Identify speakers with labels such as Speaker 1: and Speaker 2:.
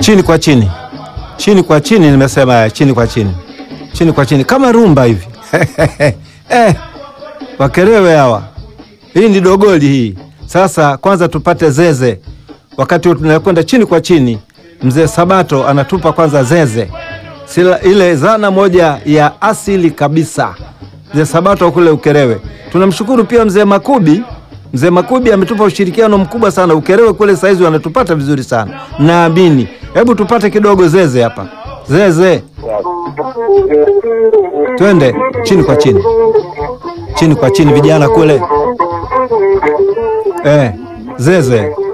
Speaker 1: chini kwa chini, chini kwa chini, nimesema chini kwa chini, chini kwa chini, kama rumba hivi eh, Wakerewe hawa, hii ni dogoli hii. Sasa kwanza tupate zeze, wakati tunakwenda chini kwa chini, mzee Sabato anatupa kwanza zeze, sila ile zana moja ya asili kabisa, mzee Sabato kule Ukerewe. Tunamshukuru pia mzee Makubi. Mzee Makubi ametupa ushirikiano mkubwa sana Ukerewe kule, saizi wanatupata vizuri sana naamini. Hebu tupate kidogo zeze hapa, zeze, twende chini kwa chini, chini kwa chini, vijana kule eh, zeze